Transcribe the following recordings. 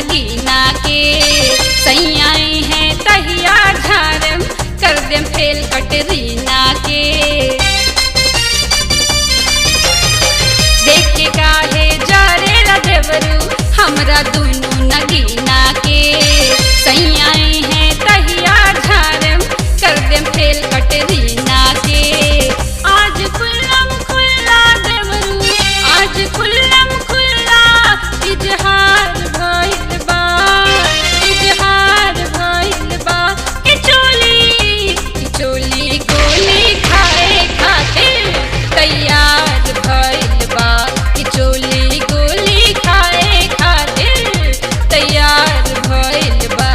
नगीना के सैयाई हैं तहिया झारम कर देम फेल कटरीना के देख के काहे जारे ला देवरू हमरा दुनू नगीना के सैयाई हैं तहिया झारम कर देम फेल कटरीना के आज खुल्लम खुल्ला देवरू आज खुल्लम खुल्ला इजहार भइल बा इजहार भइल बा के चोली के चोली गोली खाए खातिर तैयार भइल बा के चोली गोली खाए खातिर तैयार भइल बा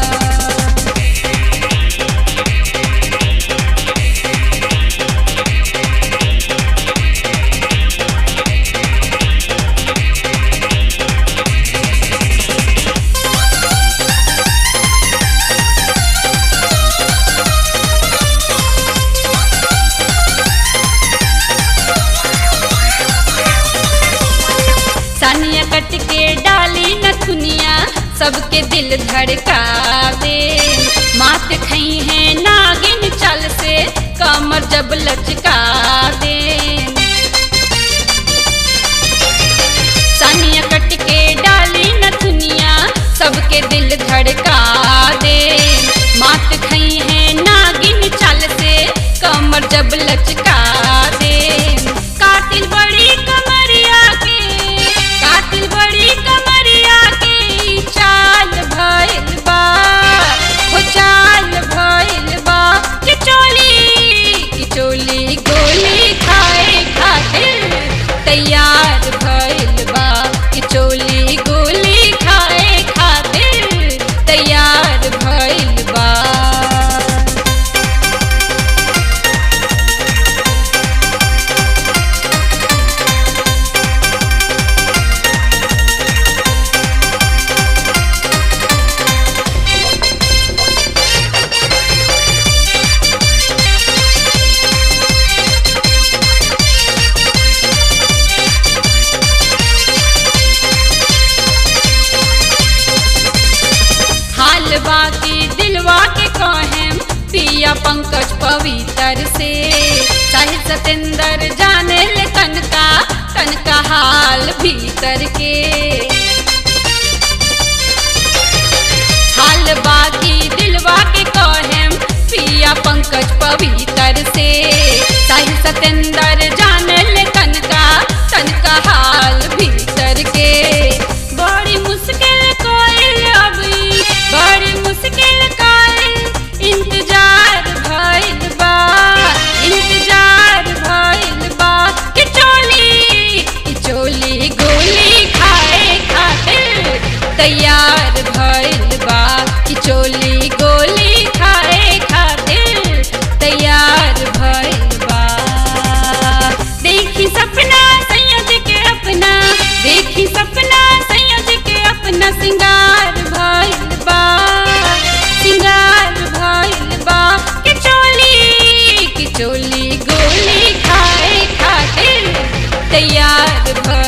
सानिया कट के डाली नथुनिया सबके दिल धड़कावे मात खई है नागिन चल से कमर जब लचकावे सानिया कट के डाली नथुनिया सबके दिल धड़कावे मात खई है नागिन चल से कमर जब लचकावे कातिल बड़ी कमरिया के कातिल बड़ी कमरिया के चाल भइल बा हो चाल भइल बा कि चोली कि चोली गोली खाए खातिर तैयार भइल बा कि चोली गोली खाए खातिर तैयार भइल बा हाल बाकी दिलवा के कहेम पिया पंकज पवित्र से साहिब सतेंद्र जाने ले कनका कनका हाल भीतर के हाल बाकी दिलवा के कहेम पिया पंकज पवित्र से साहिब सतेंद्र जाने ले कनका कनका हाल भीतर के बड़ी मुश्किल कोई अभी बड़ी मुश्किल कोई इंतजार भइल बा इंतजार भइल बा कि चोली कि चोली गोली खाए खातिर तैयार भइल बा कि चोली गोली खाए खातिर तैयार भइल बा देखी सपना सैयद के अपना देखी सपना सैयद के अपना सिंगार भइल बा सिंगार भइल बा कि चोली कि चोली गोली खाए खातिर तैयार भइल